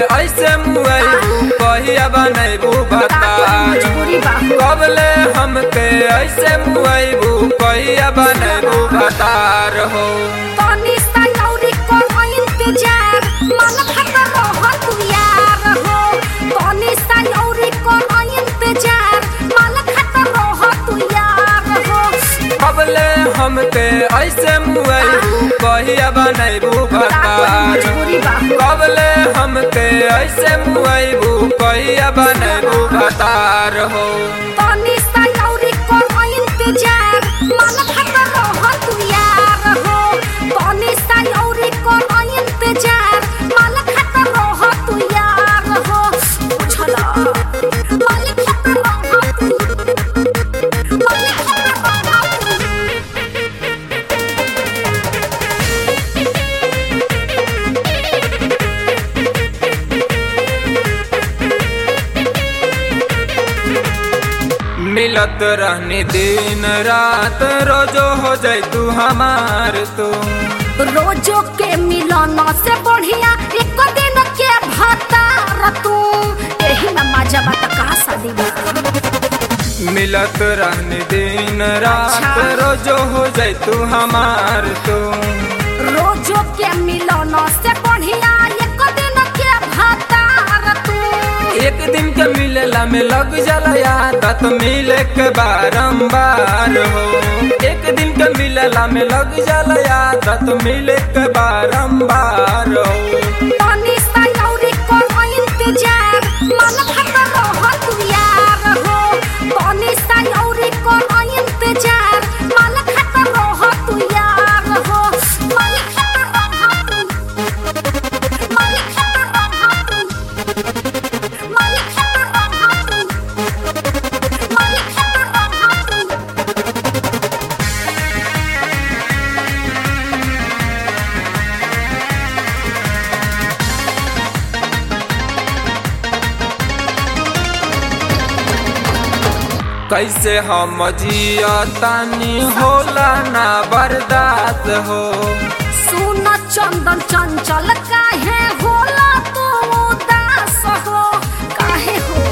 ऐसे मुआइबू कहिया बनैबू बतार मजबूरी बा कबले हमके ऐसे मुआइबू कहिया बनैबू बतार हो तनी सा लौरी को इंतजार मन खतर रह तू यार हो तनी सा लौरी को इंतजार मन खतर रह तू यार हो कबले हमके ऐसे मुआइबू कहिया बनैबू बतार मजबूरी बा कबले हमके ऐसे मुआइबू कहिया बनैबू बतार हो तनी सा लौरी को इंतजार मन खतर रह तू यार हो तनी सा लौरी को इंतजार मन खतर रह तू यार हो बुझला मन खतर रह तू मन खतर रह तू मिलत रहनी दिन रात रोजो हो जाय तू हमार तू रोजो के मिलन से बढ़िया एक दिन के भतार तू एही में मजा बात का शादी बा मिलत रहनी दिन रात अच्छा। रोजो हो जाय तू हमार तू रोजो के मिलन से बढ़िया एक दिन के भतार तू एक दिन के मिलेला में लग जाला आदत मिले के बारंबार हो एक दिन के मिलेला में लग जाला आदत मिले के बारंबार हो तनी सा लौरी को इंतजार मन खतर रह तू यार हो तनी सा लौरी को इंतजार मन खतर रह तू यार हो मन खतर रह तू मन खतर रह तू मन खतर रह तू मन खतर रह तू कैसे हम जिया तानी होला ना बर्दाश्त हो सुन चंदन चंचल काहे होला तू उदास हो काहे हो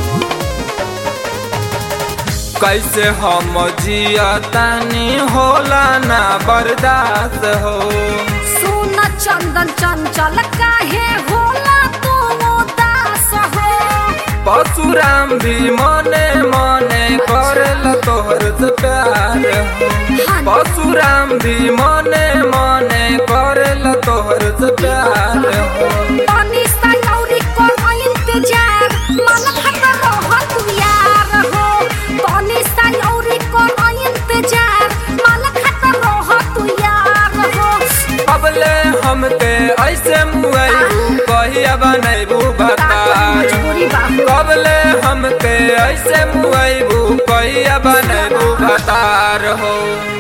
कैसे हम जिया तानी होला ना बर्दाश्त हो सुन चंदन चंचल काहे होला तू उदास हो परशुराम भी मने मने करेल तोहर से प्यार हो परशुराम भी मने मने करेल तोहर से प्यार हो तनी सा लौरी को इंतजार मन खतर रह तू यार हो तनी सा लौरी को इंतजार मन खतर रह तू यार हो अबले हमके ऐसे मुआइबू कहिया बनैबू बतार मजबूरी बा कबले हमके ऐसे मुआइबू कहिया बनैबू बतार हो